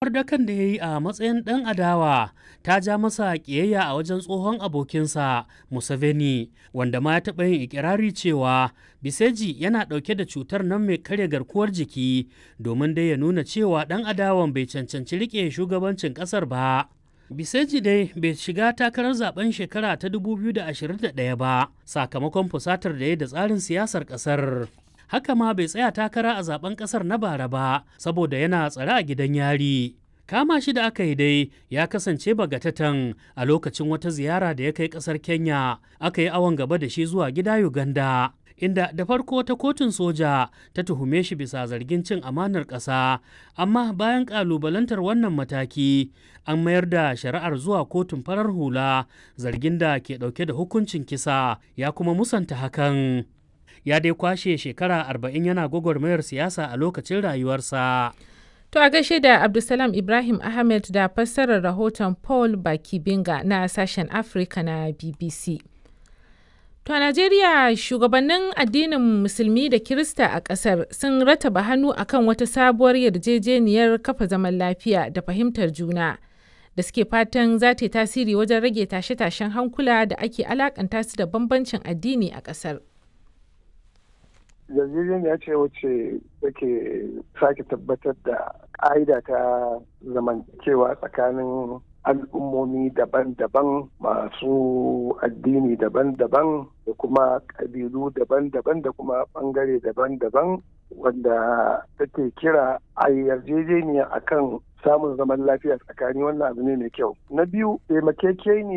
tsayawar dakan da ya yi a matsayin ɗan adawa ta ja masa ƙiyayya a wajen tsohon abokinsa Museveni wanda ma ya taɓa yin ikirari cewa Biseji yana ɗauke da cutar nan mai karya garkuwar jiki domin dai ya nuna cewa ɗan adawan bai cancanci riƙe shugabancin ƙasar ba. Biseji dai bai shiga takarar zaben shekara ta 2021 ba sakamakon fusatar da ya da tsarin siyasar ƙasar. haka ma bai tsaya takara a zaben kasar na bara ba saboda yana tsare a gidan yari kama shi da aka yi dai ya kasance bagatatan a lokacin wata ziyara da ya kai kasar kenya aka yi awon gaba da shi zuwa gida uganda inda da farko ta kotun soja ta tuhume shi bisa zargin cin amanar ƙasa amma bayan ƙalubalantar wannan mataki an mayar da shari'ar zuwa kotun farar hula zargin da ke ɗauke da hukuncin kisa ya kuma musanta hakan ya dai kwashe shekara arba'in yana gwagwarmayar siyasa a lokacin rayuwarsa. To a gaishe da Abdulsalam Ibrahim Ahmed da fassarar rahoton Paul Bakibinga na sashen Afirka na BBC. To a Najeriya shugabannin addinin Musulmi da Kirista a ƙasar sun rataba hannu akan wata sabuwar yarjejeniyar kafa zaman lafiya da fahimtar juna da suke fatan za ta yi tasiri wajen rage tashe-tashen hankula da ake alakanta su da bambancin addini a ƙasar. yarjejeniya ce wacce take sake tabbatar da ƙa'ida ta zamantakewa tsakanin al'ummomi daban-daban masu addini daban-daban da kuma ƙabilu daban-daban da kuma ɓangare daban-daban wanda take kira a yarjejeniya akan samun zaman lafiya tsakani wannan abu ne mai kyau na biyu taimakekeniya